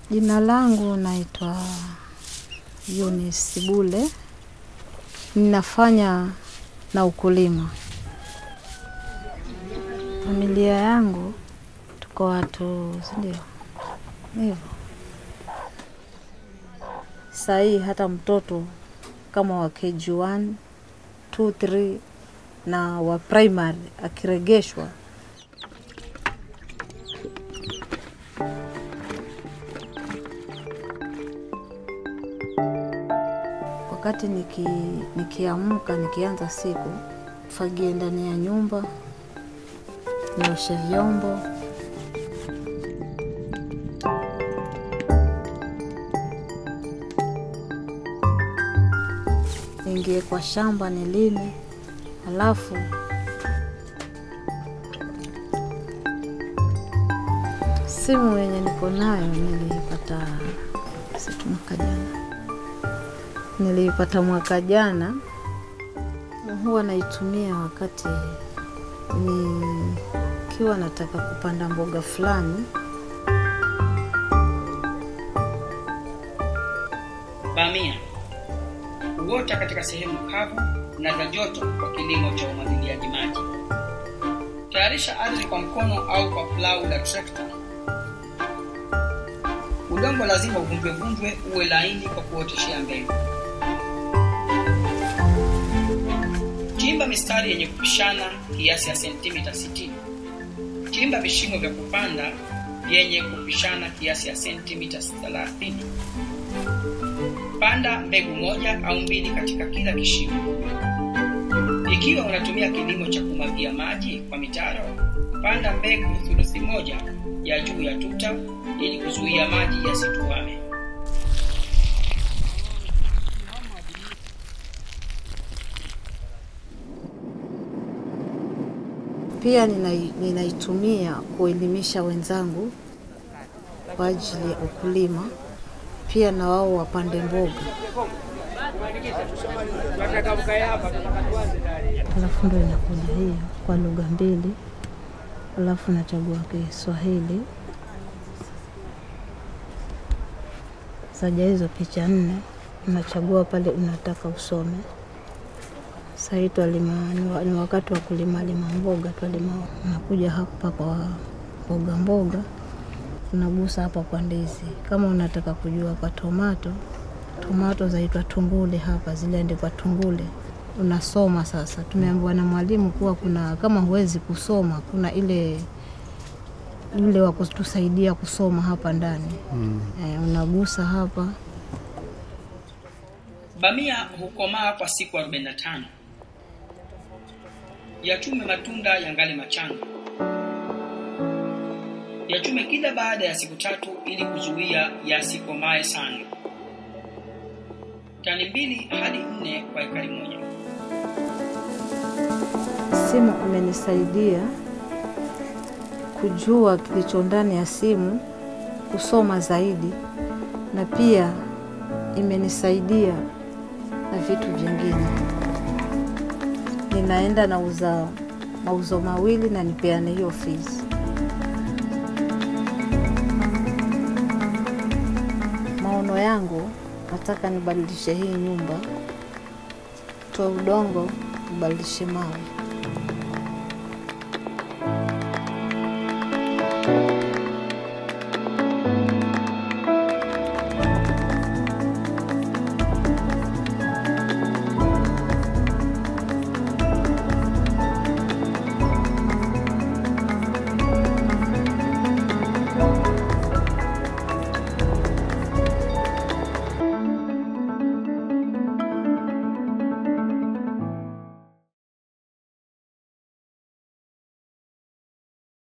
Jina langu naitwa Eunice Bule, ninafanya na ukulima. Familia yangu tuko watu, si ndio? Hivyo sahii hata mtoto kama wa KG1, 2, 3 na wa primary akiregeshwa wakati niki, nikiamka nikianza siku, fagie ndani ya nyumba, nioshe vyombo, niingie kwa shamba nilime, alafu simu yenye niko nayo niliipata situ mwaka jana niliipata mwaka jana, huwa naitumia wakati nikiwa nataka kupanda mboga fulani. Bamia huota katika sehemu kavu na za joto kwa kilimo cha umwagiliaji maji. Tayarisha ardhi kwa mkono au kwa plau la trekta. Udongo lazima uvunjwevunjwe uwe laini kwa kuoteshea mbegu. Chimba mistari yenye kupishana kiasi ya sentimita 60. Chimba vishimo vya kupanda vyenye kupishana kiasi ya sentimita 30. Panda mbegu moja au mbili katika kila kishimo. Ikiwa unatumia kilimo cha kumwagia maji kwa mitaro, panda mbegu thuluthi moja ya juu ya tuta ili kuzuia maji yasituame. Pia ninai- ninaitumia kuelimisha wenzangu kwa ajili ya ukulima, pia na wao wapande mboga. Alafu ndo inakuja hiyo kwa lugha mbili, alafu nachagua Kiswahili. Saja hizo picha nne, unachagua pale unataka usome. Sahii twalima ni wa- ni wakati wa kulima lima mboga, twalima unakuja hapa kwa mboga mboga, unagusa hapa kwa ndizi. Kama unataka kujua kwa tomato, tomato zaitwa tungule hapa, ziliandikwa tungule. Unasoma sasa. Tumeambiwa na mwalimu kuwa kuna kama huwezi kusoma, kuna ile yule wa kutusaidia kusoma hapa ndani mm. E, unagusa hapa Bamia hukomaa kwa siku 45. Yachume matunda yangali machanga. Yachume kila baada ya siku tatu ili kuzuia yasikomae sana. Tani mbili hadi nne kwa ekari moja. Simu imenisaidia kujua kilicho ndani ya simu, kusoma zaidi, na pia imenisaidia na vitu vingine. Ninaenda nauza mauzo mawili na nipeane hiyo fees. Maono yangu nataka nibadilishe hii nyumba, toa udongo, nibadilishe mawe.